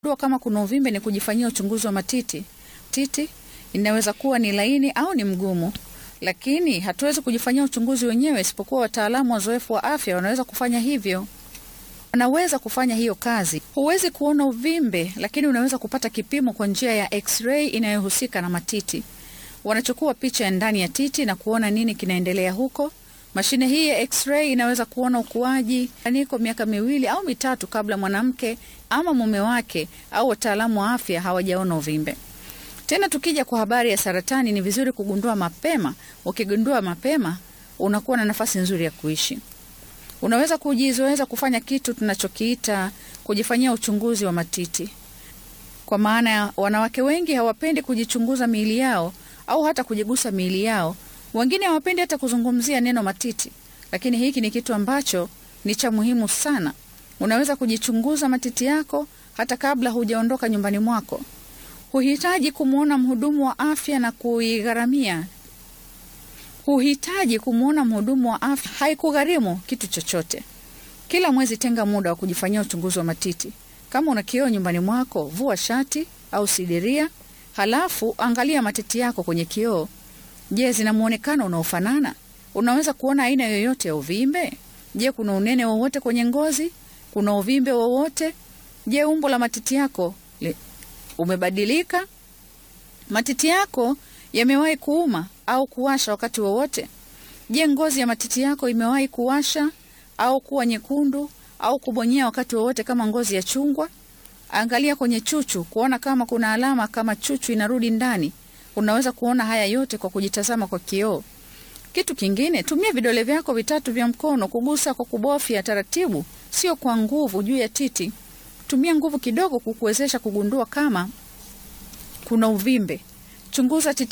Kujua kama kuna uvimbe ni kujifanyia uchunguzi wa matiti. Titi inaweza kuwa ni laini au ni mgumu, lakini hatuwezi kujifanyia uchunguzi wenyewe, isipokuwa wataalamu wazoefu wa afya wanaweza kufanya hivyo. Wanaweza kufanya hiyo kazi. Huwezi kuona uvimbe, lakini unaweza kupata kipimo kwa njia ya x-ray inayohusika na matiti. Wanachukua picha ya ndani ya titi na kuona nini kinaendelea huko. Mashine hii ya x-ray inaweza kuona ukuaji aniko miaka miwili au mitatu kabla mwanamke ama mume wake au wataalamu wa afya hawajaona uvimbe. Tena tukija kwa habari ya saratani, ni vizuri kugundua mapema. Ukigundua mapema, unakuwa na nafasi nzuri ya kuishi. Unaweza kujizoeza kufanya kitu tunachokiita kujifanyia uchunguzi wa matiti, kwa maana ya wanawake wengi hawapendi kujichunguza miili yao au hata kujigusa miili yao. Wengine hawapendi hata kuzungumzia neno matiti, lakini hiki ni kitu ambacho ni cha muhimu sana. Unaweza kujichunguza matiti yako hata kabla hujaondoka nyumbani mwako. Huhitaji kumwona mhudumu wa afya na kuigharamia. Huhitaji kumwona mhudumu wa afya, haikugharimu kitu chochote. Kila mwezi tenga muda wa kujifanyia uchunguzi wa matiti. Kama una kioo nyumbani mwako, vua shati au sidiria, halafu angalia matiti yako kwenye kioo. Je, zina muonekano unaofanana? Unaweza kuona aina yoyote ya uvimbe? Je, kuna unene wowote kwenye ngozi? Kuna uvimbe wowote? Je, umbo la matiti yako le, umebadilika? Matiti yako yamewahi kuuma au kuwasha wakati wowote? Je, ngozi ya matiti yako imewahi kuwasha au kuwa nyekundu au kubonyea wakati wowote kama ngozi ya chungwa? Angalia kwenye chuchu kuona kama kuna alama kama chuchu inarudi ndani. Unaweza kuona haya yote kwa kujitazama kwa kioo. Kitu kingine, tumia vidole vyako vitatu vya mkono kugusa kwa kubofya taratibu, sio kwa nguvu juu ya titi. Tumia nguvu kidogo kukuwezesha kugundua kama kuna uvimbe. Chunguza titi